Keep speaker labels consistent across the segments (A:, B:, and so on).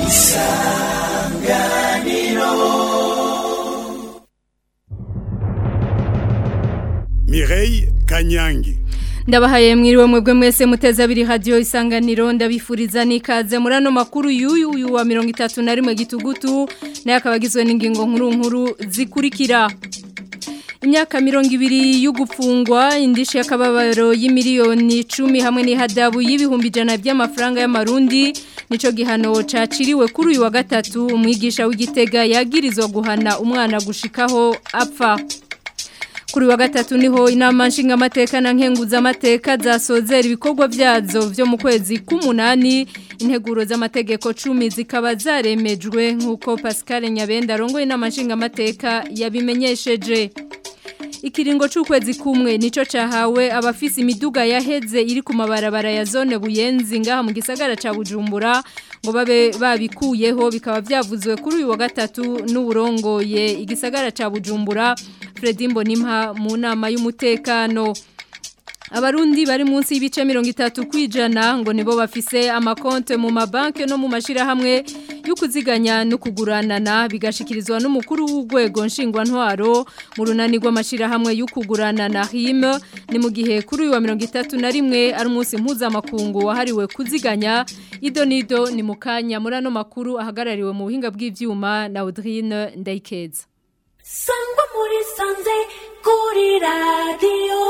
A: Mireille Kanyangi
B: ndabahaye mwiriwe mwebwe mwese muteze abiri radio isanganiro ndabifuriza nikaze muri ano makuru y'uyu uyu wa 31 gitugutu naye akabagizwe n'ingingo nkuru nkuru zikurikira imyaka mirongo ibiri y'ugupfungwa indishi y'akababaro y'imiliyoni icumi hamwe n'ihadabu y'ibihumbi ijana by'amafaranga y'amarundi nico gihano caciriwe kuri uyu wa gatatu umwigisha w'igitega yagirizwa guhana umwana gushikaho apfa kuri wa gatatu niho inama nshingamateka na nkenguzamateka zasozera ibikorwa byazo byo mu kwezi k'umunani integuro z'amategeko cumi zikaba zaremejwe nk'uko Pascal Nyabenda arongoye inama nshingamateka yabimenyesheje ikiringo c'ukwezi kumwe nico cahawe abafise imiduga yaheze iri ku mabarabara ya zone buyenzi ngaha mu gisagara ca Bujumbura ngo babe babikuyeho bikaba byavuzwe kuri uyu wa gatatu n'uburongoye igisagara ca Bujumbura Fredy Mbonimpa mu nama y'umutekano Abarundi bari munsi y'ibice 30 kwijana ngo nibo bafise amakonte mu mabanke no mu mashira hamwe y'ukuziganya no kuguranana bigashikirizwa n'umukuru w'ugwego nshingwa ntwaro mu runani rw'amashira hamwe y'ukuguranana HIM ni mu gihe kuri uyu wa 31 ari umunsi mpuzamakungu wahariwe kuziganya idonido ni mukanya muri ano makuru ahagarariwe mu buhinga bw'ivyuma na Audrine Ndayikeza
C: Sangwa muri sanze kuri radio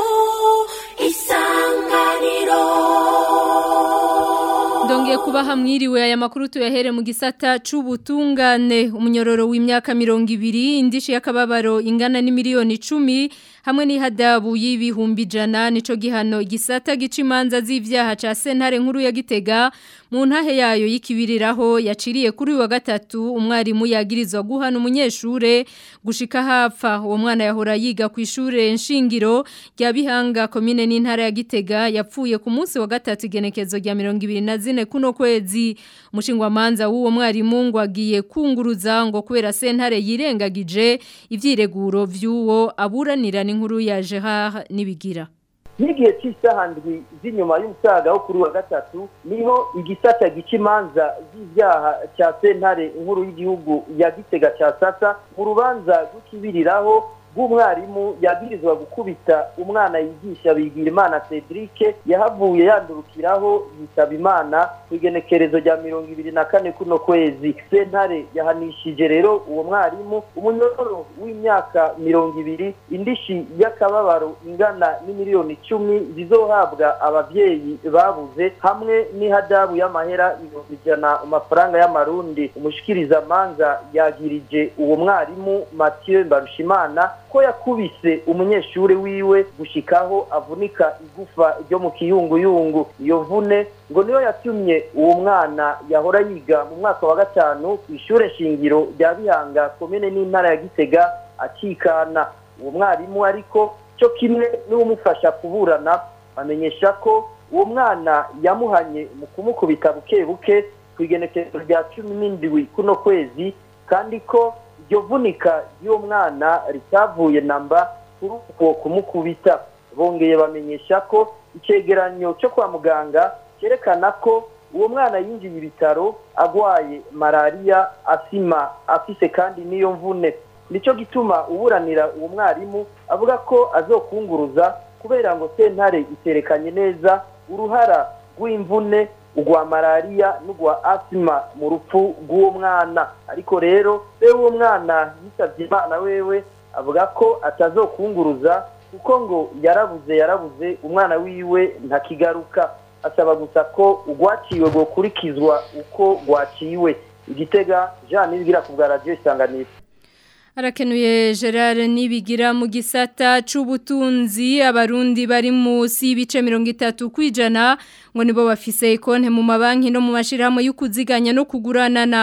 C: isanganiro
B: Ndongeye kubaha mwiriwe aya makuru tuyahere mu gisata c'ubutungane umunyororo w'imyaka 200 indishi yakababaro ingana ni miliyoni 10 hamwe n'ihadabu y'ibihumbi jana nico gihano gisata gicimanza z'ivyaha ca sentare nkuru ya Gitega mu ntahe yayo y'ikibiriraho yaciriye kuri wa gatatu umwarimu yagirizwa guhana umunyeshure gushika hapfa uwo mwana yahora yiga ku ishure nshingiro rya Bihanga komine n'intara ya Gitega yapfuye ku munsi wa gatatu igenekezo rya 24 kuno kwezi umushingwa manza w'uwo mwarimu ngo agiye kunguruza ngo kubera sentare yirengagije ivyireguro vy'uwo aburanira n'inkuru ya Gerard nibigira
D: n'igihe cy'isaha ndwi z'inyuma y'umusaga wo kuri wa gatatu niho igisata gica imanza z'ibyaha cya sentare inkuru y'igihugu ya gitega cya sasa mu rubanza rw'ikibiriraho bw'umwarimu yagirizwa gukubita umwana yigisha bigira imana cedric yahavuye yandurukiraho yitaba imana ku igenekerezo rya mirongo ibiri na kane kuno kwezi sentare yahanishije rero uwo mwarimu umunyororo w'imyaka mirongo ibiri indishi y'akababaro ingana n'imiliyoni icumi zizohabwa ababyeyi babuze hamwe n'ihadabu y'amahera ibihumbi ijana mu mafaranga y'amarundi umushikirizamanza yagirije uwo mwarimu mathieu mbarushimana ko yakubise umunyeshuri wiwe gushikaho avunika igufa ryo mu kiyunguyungu iyo vune ngo niyo yatumye uwo mwana yahora yiga mu mwaka wa gatanu ku ishure shingiro rya bihanga komine n'intara ya gitega akikana uwo mwarimu ariko cyo kimwe n'uwumufasha kuburana bamenyesha ko uwo mwana yamuhanye mu kumukubita buke buke ku igenekerezo rya cumi n'indwi kuno kwezi kandi ko iryo vunika ry'uwo mwana ritavuye namba kuri uko kumukubita bongeye bamenyesha ko icyegeranyo cyo kwa muganga cyerekana ko uwo mwana yinjiye ibitaro agwaye malariya asima afise kandi n'iyo mvune nicyo gituma uburanira uwo mwarimu avuga ko azokunguruza kubera ngo sentare iterekanye neza uruhara rw'imvune ugwa malariya n'ugwa asima mu rupfu rw'uwo mwana ariko rero rero uwo mwana yisabye imana wewe avuga ko atazokunguruza kuko ngo yarabuze yarabuze umwana wiwe ntakigaruka asaba gusa ko ugwaciwe gukurikizwa uko rwaciwe igitega jean nibigira ku bwa radiyo isanganiro
B: Arakenuye Gerard nibigira mu gisata c'ubutunzi abarundi bari musi y'ibice 30 kwijana ngo nibo bafise konte mu mabanki no mu mashirahamwe y'ukuziganya no kuguranana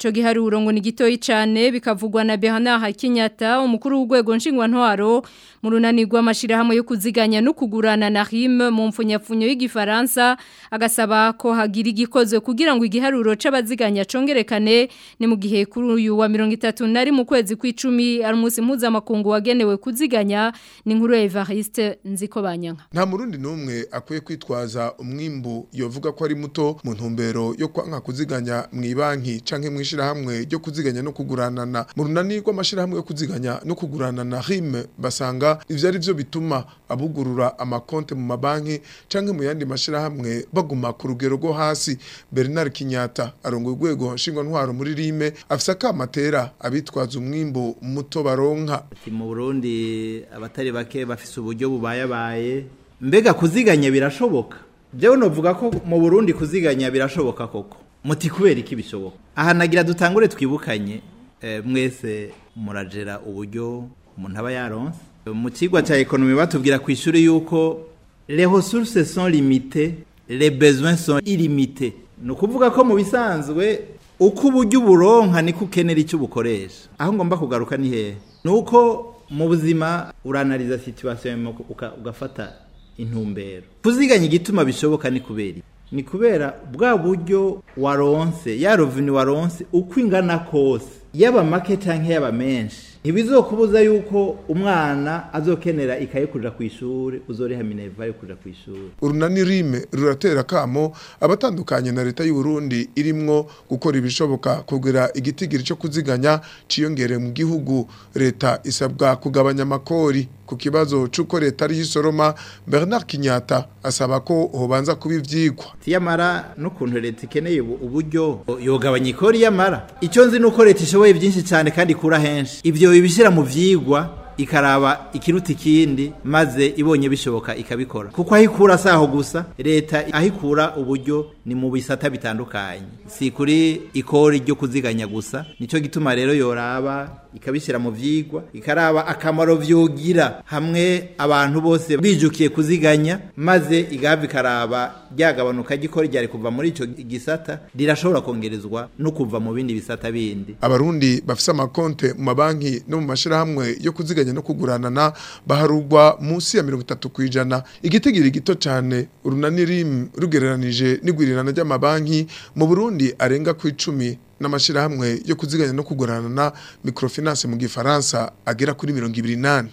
B: ico giharuro ngo ni gitoyi cyane bikavugwa na Bernard Hakinyata umukuru w'ugwego nshingwantwaro mu runani rw'amashirahamwe yo kuziganya no kugurana na RIM mu mfunyapfunyo y'igifaransa agasaba ko hagira igikozwe kugira ngo igiharuro c'abaziganya congerekane ni mu gihe kuri uyu wa 30 nari mu kwezi kw'icumi ari umunsi mpuzamakungu wagenewe kuziganya ni nkuru ya Evariste nziko banyanka
E: nta murundi numwe akwiye kwitwaza umwimbu yovuga ko ari muto mu ntumbero yo kwanka kuziganya mu banki canke mu ishirahamwe ryo kuziganya no kuguranana mu runani rw'amashirahamwe yo kuziganya no kuguranana RIM basanga ivyo ari vyo bituma abugurura amakonte mu mabanki canke mu yandi mashirahamwe baguma ku rugero rwo hasi Bernard Kinyata arongoye urwego nshingwa ntwaro muri RIM afisa kamatera abitwaza umwimbu muto baronka
F: mu Burundi abatari bake bafise uburyo bubayabaye mbega kuziganya birashoboka jewe novuga ko mu Burundi kuziganya birashoboka koko muti kubera iki bishoboka aha nagira dutangure twibukanye eh, mwese murajera uburyo umuntu aba yaronse mu kigwa cya ekonomi batubwira ku ishuri yuko les ressources sont limitées les besoins sont illimités ni ukuvuga ko mu bisanzwe uko uburyo uburonka niko ukenera icyo ubukoresha aho ngomba kugaruka ni hehe ni uko mu buzima uranariza situation ugafata intumbero kuziganya igituma bishoboka ni kubera ni kubera bwa buryo waronse ya rovini waronse uko ingana kose yaba make cyangwa yaba menshi ntibizokubuza yuko umwana azokenera ikaye kuja ku ishuri uzoriha minerva yo kuja ku ishuri
E: urunani rime ruratera kamo abatandukanye na leta y'u Burundi irimwo gukora ibishoboka kugira igitigiri cyo kuziganya ciyongere mu gihugu leta isabwa kugabanya amakori ku kibazo c'uko leta ari isoroma Bernard Kinyata asaba ko hobanza kuba ivyigwa
F: tiyamara n'ukuntu leta ikeneye uburyo yogabanya ikori yamara icyo nzi nuko leta ishoboye byinshi cyane kandi ikura henshi ivyo ibishira mu vyigwa ikaraba ikiruta ikindi maze ibonye bishoboka ikabikora kuko ahikura saho gusa leta ahikura uburyo ni mu bisata bitandukanye si kuri ikori ryo kuziganya gusa nico gituma rero yoraba ikabishyira mu vyigwa ikaraba akamaro vyogira hamwe abantu bose bijukiye kuziganya maze igahava ikaraba ryagabanuka gikora ryari kuva muri ico gisata rirashobora kongerezwa no kuva mu bindi bisata bindi
E: abarundi bafise amakonte mu mabanki no mu mashirahamwe yo kuziganya no kuguranana baharugwa munsi ya 30 kwijana igitigiri gito cyane urunani rim rugereranije n'igwirirana ry'amabanki mu Burundi arenga ku 10 n'amashirahamwe yo kuziganya no kuguranana microfinance mu gifaransa agera kuri 28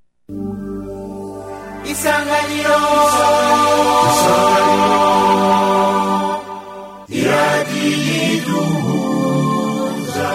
G: Isanganiro Isanganiro Iradiyiduhuza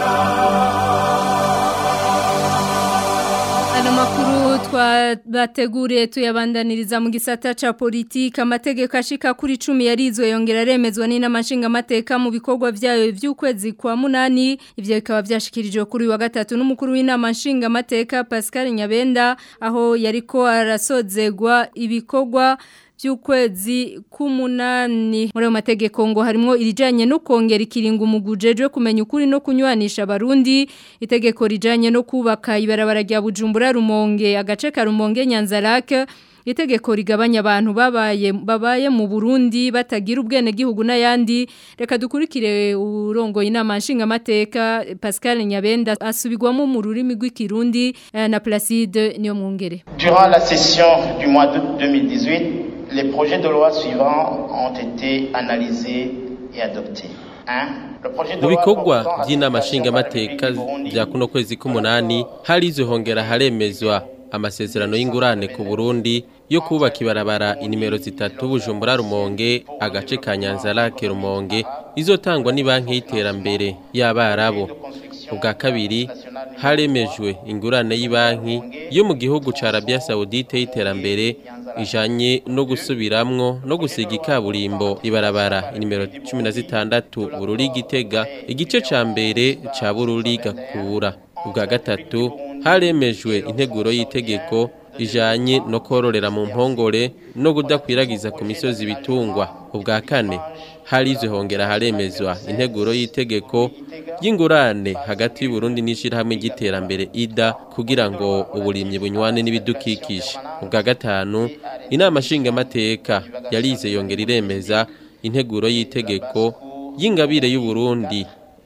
B: Ano makuru twabateguriye tuyabandaniriza mu gisata ca politika amategeko ashika kuri 10 yarizwe yongera remezwa n'inama nshingamateka mu bikorwa vyayo vy'ukwezi kwa munani ivyo bikaba vyashikirijwe kuri wa gatatu n'umukuru w'inama nshingamateka Pascal Nyabenda aho yariko arasozegwa ibikorwa by'ukwezi k'umunani muri ayo mategeko ngo harimo irijanye no kongera ikiringo umugujejwe kumenya ukuri no kunywanisha abarundi itegeko rijanye no kubaka ibarabara rya Bujumbura Rumonge agace ka Rumonge Nyanzarake itegeko rigabanya abantu babaye babaye mu Burundi batagira ubwene gihugu n'ayandi reka dukurikire urongo inama nshinga mateka Pascal Nyabenda asubigwamo mu rurimi rw'ikirundi na Placide niyo mwongere
H: Durant la session du mois d'août 2018 les projets de loi suivants ont été analysés et adoptés. 1.
I: mu bikorwa by'inama nshingamateka bya kuno kwezi k'umunani harizwe hongera haremezwa amasezerano y'ingurane ku Burundi yo kubaka ibarabara inimero zitatu Bujumbura Rumonge agace ka Nyanza Lake Rumonge izotangwa ni banki y'iterambere y'abarabu ubwa kabiri haremejwe ingurane y'ibanki yo mu gihugu ca Arabia Saudite y'iterambere ijanye no gusubiramwo no gusiga ikaburimbo ibarabara inimero 16 Bururi Gitega igice ca mbere ca Bururi Gakura ubwa gatatu haremejwe integuro y'itegeko ijanye no kororera mu mpongore no kudakwiragiza ku misozi bitungwa ubwa kane harizwe hongera haremezwa integuro y'itegeko y'ingurane hagati y'u Burundi n'ishirahamwe ry'iterambere IDA kugira ngo uburimyi bunywane n'ibidukikije ubwa gatanu inama nshingamateka yarize yongera iremeza integuro y'itegeko y'ingabire y'u Burundi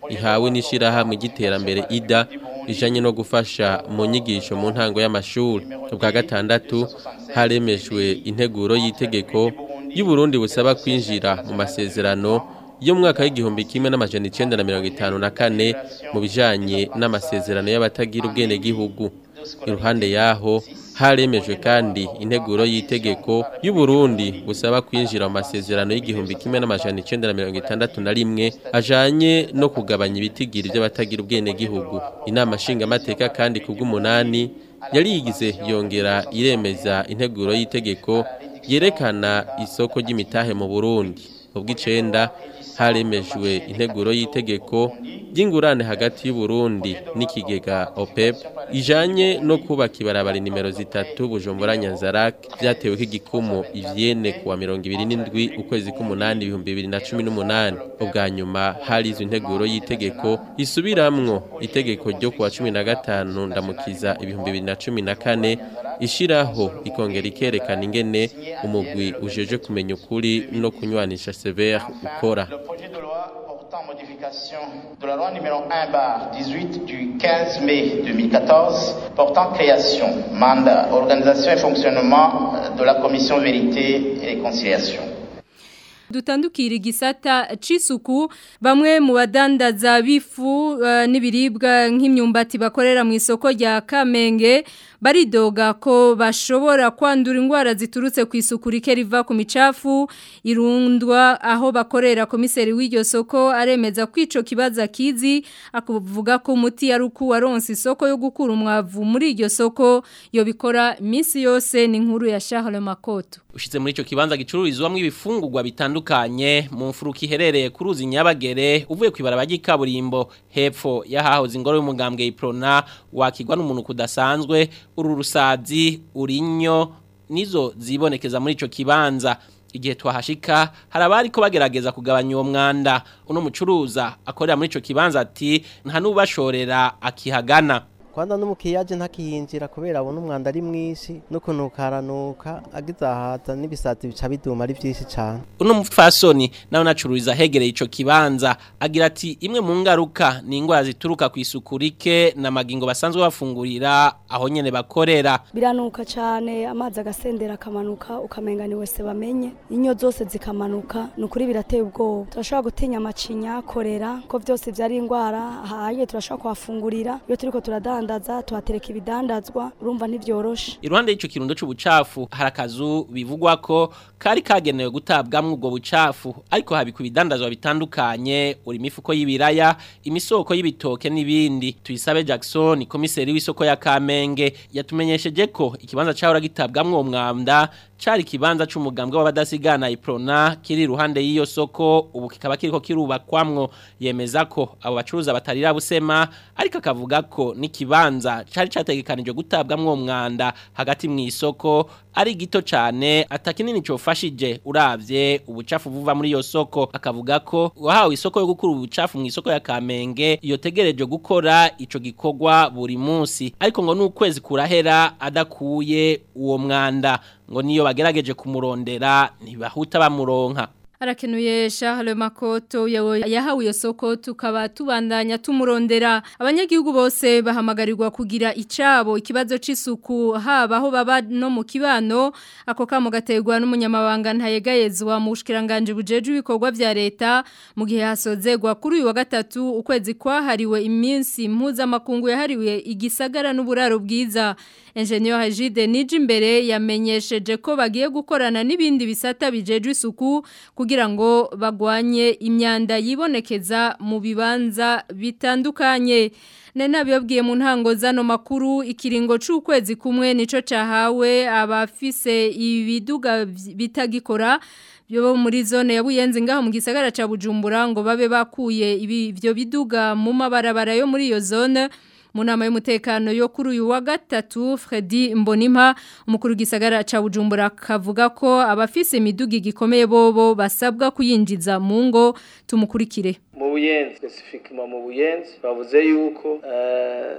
I: ihawe n'ishirahamwe ry'iterambere ida rijanye no gufasha mu nyigisho mu ntango y'amashuri ubwa gatandatu haremejwe integuro y'itegeko y'uburundi busaba kwinjira mu masezerano yo mwaka w'igihumbi kimwe n'amajana icenda na mirongo itanu na kane mu bijanye n'amasezerano y'abatagira ubwenegihugu iruhande yaho haremejwe kandi integuro y'itegeko y'uburundi busaba kwinjira mu masezerano y'igihumbi kimwe n'amajana icenda na mirongo itandatu na rimwe ajanye no kugabanya ibitigiri by'abatagira ubwenegihugu inama nshingamateka kandi ku bw'umunani yari yigize yongera iremeza integuro y'itegeko yerekana isoko ry'imitahe mu burundi ubw'icenda haremejwe integuro y'itegeko ry'ingurane hagati y'uburundi n'ikigega opep ijanye no kubaka ibarabara nimero zitatu bujumbura nyanzarak vyatewe k'igikumu ivyene kuwa mirongo ibiri n'indwi ukwezi k'umunani ibihumbi bibiri na cumi n'umunani ubwa nyuma harizwe integuro y'itegeko isubiramwo itegeko ryo kuwa cumi na gatanu ndamukiza ibihumbi bibiri na cumi na kane ishiraho ikongera ikerekana ingene umugwi ujeje kumenya ukuri no kunywanisha severe ukora
H: projet de loi portant modification de la loi numéro 1 bar 18 du 15 mai 2014 portant création, mandat, organisation et fonctionnement de la commission vérité et réconciliation.
B: dutandukira igisata c'isuku bamwe mu badandaza bifu uh, n'ibiribwa nk'imyumbati bakorera mu isoko rya Kamenge baridoga ko bashobora kwandura indwara ziturutse ku isuku rike riva ku micafu irundwa aho bakorera komiseri w'iryo soko aremeza ko ico kibaza kizi akuvuga ko umuti yari uku waronse isoko yo gukura umwavu muri iryo soko yo bikora minsi yose ni inkuru ya Charles Makoto
J: Ushitse muri ico kibanza gicururizwamwo ibifungurwa bitandukanye mu mfuruka iherereye ku ruzi Nyabagere uvuye kwibaraba ry'ikaburimbo hepfo yahahoze ingoro y'umugambwe Iprona wakigwa n'umuntu kudasanzwe uru rusazi urinyo nizo zibonekeza muri ico kibanza igihe twahashika hari abari ko bagerageza kugabanya uwo mwanda uno mucuruza akorera muri ico kibanza ati nta n'ubashorera akihagana
K: Kwanza n'umukiriya aje ntakiyinjira kubera abona umwanda ari mwinshi n'ukuntu karanuka agize ahaza n'ibisati bica biduma ari byinshi cyane
J: uno mupfasoni nawe nacururiza hegereye ico kibanza agira ati imwe mu ngaruka ni indwara zituruka ku isuku rike n'amagingo basanzwe bafungurira aho nyene bakorera
L: biranuka cyane amazi agasendera akamanuka ukamenga ni wese bamenye inyo zose zikamanuka ni ukuri birateye ubwoba turashobora gutinya amacinya korera ko byose byari indwara haye turashobora kuhafungurira iyo turiko turadana tudandaza tuhatereka ibidandazwa urumva ntivyoroshe
J: iruhande y'ico kirundo c'ubucafu hari akazu bivugwa ko kari kagenewe gutabwamwo ubwo bucafu ariko habikwa ibidandazwa bitandukanye uri imifuko y'ibiraya imisoko y'ibitoke n'ibindi tuyisabe Jackson komiseri w'isoko ya Kamenge yatumenyesheje ko ikibanza cahora gitabwamwo uwo mwanda cari kibanza c'umugambwe w'abadasigana iprona kiri iruhande y'iyo soko ubu kikaba kiriko kirubakwamwo yemeza ko abo bacuruza batarira busema ariko akavuga ko n'ikibanza cari categekanijwe gutabwamwo uwo mwanda hagati mu isoko ari gito cane atakinini cofashije uravye ubucafu buva muri iyo soko akavuga ko wahawe isoko yo gukura ubucafu mu isoko ya Kamenge yotegereje gukora ico gikorwa buri munsi ariko ngo n'ukwezi kurahera adakuye uwo mwanda ngo niyo bagerageje kumurondera ntibahuta bamuronka
B: Arakenuye Charles Makoto yahawe iyo soko tukaba tubandanya tumurondera abanyagihugu bose bahamagarirwa kugira icabo ikibazo c'isuku haba aho baba no mu kibano ako kamo gategwa n'umunyamabanga ntayegayezwa mu bushikiranganje bujeje ibikorwa vya leta mu gihe hasozegwa kuri uyu wa gatatu ukwezi kwahariwe iminsi mpuza makungu yahariwe igisagara n'uburaro bwiza Engineer Hajide Nijimbere yamenyesheje ko bagiye gukorana n'ibindi bisata bijeje isuku kugira ngo bagwanye imyanda yibonekeza mu bibanza bitandukanye Nena biyobwiye mu ntango zano makuru ikiringo c'ukwezi kumwe nico cahawe abafise ibiduga bitagikora byo muri zone ya Buyenzi ngaho mu gisagara ca Bujumbura ngo babe bakuye ibyo biduga mu mabarabara yo muri iyo zone mu nama y'umutekano yo kuri uyu wa gatatu Freddy Mbonimpa umukuru gisagara ca Bujumbura kavuga ko abafise imiduga gikomeye bobo basabwa kuyinjiza mu ngo tumukurikire
M: mu buyenzi specifiquement mu buyenzi bavuze yuko eh,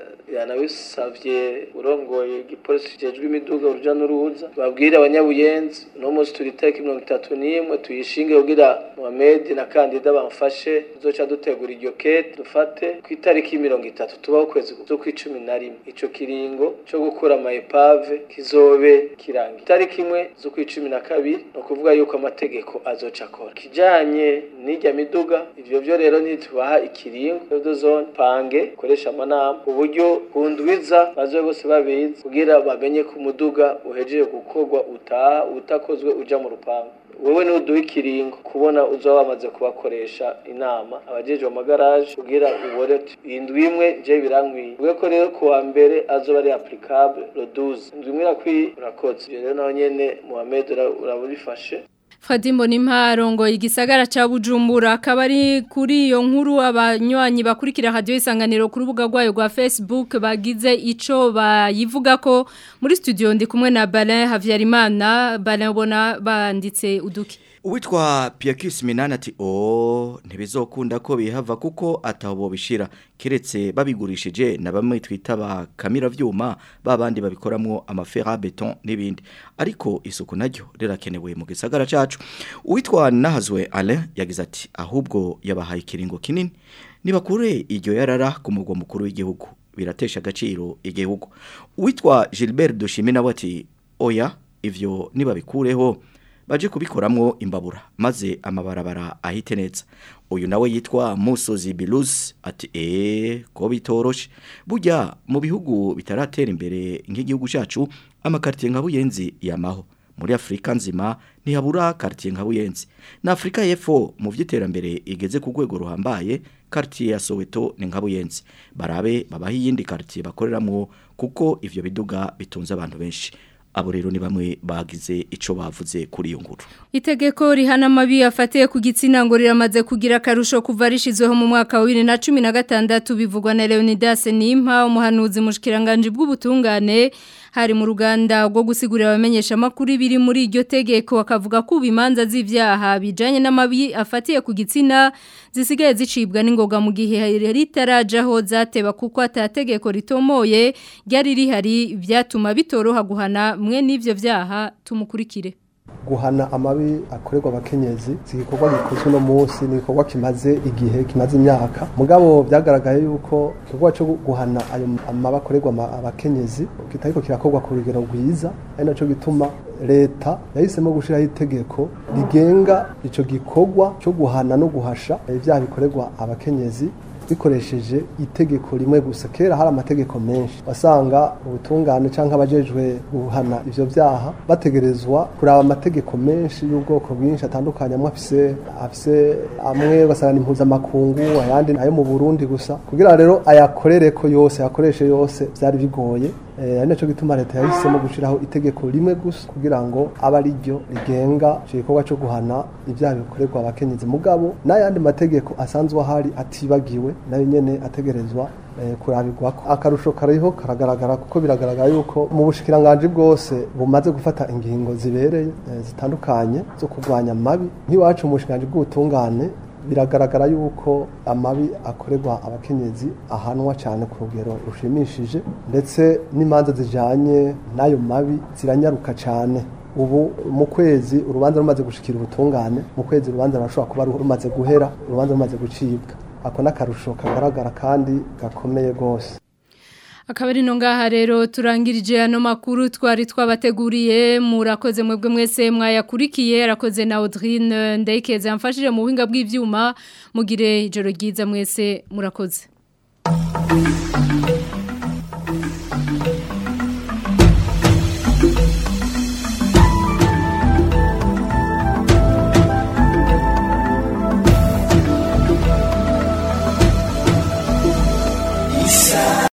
M: yanabisavye urongoye igipolisi kijejwe imiduga uruja n'uruza babwire abanyabuyenzi uno munsi turi itariki mirongo itatu n'imwe tuyishinge kugira Mohamed na kandida bamfashe tuzoca dutegura iryo kete dufate ku itariki mirongo itatu tubaho ukwezi zo kw'icumi na rimwe ico kiringo co gukora ama epave kizobe kirangiye itariki imwe zo kw'icumi na kabiri ni ukuvuga yuko amategeko azoca akora kijanye n'irya miduga ivyo vyo rero ntitubaha ikiringo rero zone pange koresha amanama uburyo kundwiza bazobe bose babizi kugira bamenye ko umuduga uhejeje gukorwa utaha utakozwe uja mu rupangu wewe nuduha ikiringo kubona uzoba wamaze kubakoresha inama abajejwe amagaraje kugira ubore uti indwi imwe je birankwiye uvuge ko rero kuwa mbere azoba ari applicable le 12 indwi imwe irakwiye urakoze ivyo rero naho nyene Mohamed ura- urabifashe
B: Fadimbo nimparongo igisagara ca Bujumbura akaba ari kuri iyo nkuru abanywanyi bakurikira radio isanganiro ku rubuga rwayo rwa Facebook bagize ico bayivuga ko muri studio ndi kumwe na Balin Havyarimana Balin ubona banditse uduki
N: Uwitwa Piakis Minani ati o ntibizokunda ko bihava kuko atabo bishira kiretse babigurishije na bamwe twita ba kamera vyuma babandi babikoramwo amafera beton n'ibindi ariko isuku naryo rirakenewe mu gisagara cacu Uwitwa Nahazwe Alain yagize ati ahubwo yabahaye ikiringo kinini nibakure iryo yarara ku mugwa mukuru w'igihugu biratesha agaciro igihugu Uwitwa Gilbert Dushime nawe ati oya ivyo nibabikureho baje kubikoramwo imbabura maze amabarabara ahite neza uyu nawe yitwa Musozi Bilus ati eh ko bitoroshe burya mu bihugu bitaratera imbere nk'igihugu cyacu amakartier nka Buyenzi yamaho muri Afrika nzima ntihabura quartier nka Buyenzi na Afrika y'Epfo mu vy'iterambere igeze ku rwego ruhambaye quartier ya Soweto ni nka Buyenzi barabe babaha iyindi quartier bakoreramwo kuko ivyo biduga bitunze abantu benshi abo rero ni bamwe bagize ico bavuze kuri iyo nkuru
B: Itegeko rihana amabi afatiye ku gitsina ngo riramaze kugira akarusho kuva rishizweho mu mwaka wa 2016 bivugwa na Leonidas Nimpa umuhanuzi mushikiranganje bw'ubutungane hari mu ruganda rwo gusigurira abamenyesha makuru biri muri iryo tegeko akavuga ko bimanza z'ivyaha bijanye n'amabi afatiye ku gitsina zisigaye zicibwa n'ingoga mu gihe ritarajaho zateba kuko atategeko ritomoye ryari rihari byatuma bitoroha guhana mwe n'ivyo vyaha tumukurikire
O: guhana amabi akorerwa abakenyezi si igikorwa gikozwe uno munsi ni igikorwa kimaze igihe kimaze imyaka mugabo byagaragaye yuko igikorwa cyo guhana ayo amabi akorerwa ama- abakenyezi kitariko kirakorwa ku rugero rwiza ari naco gituma leta yahisemo gushyiraho itegeko rigenga ico gikorwa cyo guhana no guhasha ibyaha bikorerwa abakenyezi bikoresheje itegeko rimwe gusa kera hari amategeko menshi wasanga ubutungane cyangwa abajejwe guhana ivyo vyaha bategerezwa kuraba amategeko menshi y'ubwoko bwinshi atandukanye amwe afise afise amwe ugasanga ni mpuzamakungu ayandi ayo mu Burundi gusa kugira rero ayakorereko yose ayakoreshe yose vyari bigoye Eh, ari naco gituma leta yahisemo gushiraho itegeko rimwe gusa kugira ngo abe ari ryo rigenga ico gikorwa co guhana ibyaha bikorerwa abakenyezi mugabo n'ayandi mategeko asanzwe ahari atibagiwe nayo nyene ategerezwa eh, kurabirwako akarusho kariho karagaragara kuko biragaragara yuko mu bushikiranganje bwose bumaze gufata ingingo zibereye eh, zitandukanye zo kurwanya amabi nk'iwacu mu bushikiranganje bw'ubutungane biragaragara yuko amabi akorerwa abakenyezi ahanwa cyane ku rugero rushimishije ndetse n'imanza zijanye n'ayo mabi ziranyaruka cyane ubu mu kwezi urubanza rumaze gushikira ubutungane mu kwezi urubanza rurashobora kuba rumaze guhera urubanza rumaze gucibwa ako n'akarusho kagaragara kandi gakomeye rwose
B: Akaba ari no ngaha rero turangirije ano makuru twari twabateguriye murakoze mwebwe mwese mwayakurikiye arakoze na Audrine Ndayikeze yamfashije mu buhinga bw'ivyuma mugire ijoro ryiza mwese murakoze